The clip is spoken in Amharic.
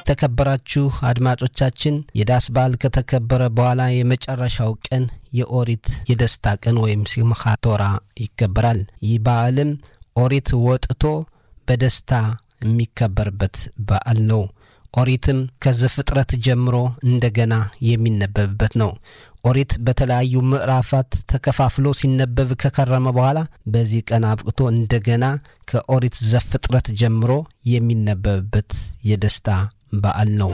የተከበራችሁ አድማጮቻችን የዳስ በዓል ከተከበረ በኋላ የመጨረሻው ቀን የኦሪት የደስታ ቀን ወይም ሲምኻት ቶራ ይከበራል። ይህ በዓልም ኦሪት ወጥቶ በደስታ የሚከበርበት በዓል ነው። ኦሪትም ከዘፍጥረት ጀምሮ እንደገና የሚነበብበት ነው። ኦሪት በተለያዩ ምዕራፋት ተከፋፍሎ ሲነበብ ከከረመ በኋላ በዚህ ቀን አብቅቶ እንደገና ከኦሪት ዘፍጥረት ጀምሮ የሚነበብበት የደስታ በዓል ነው።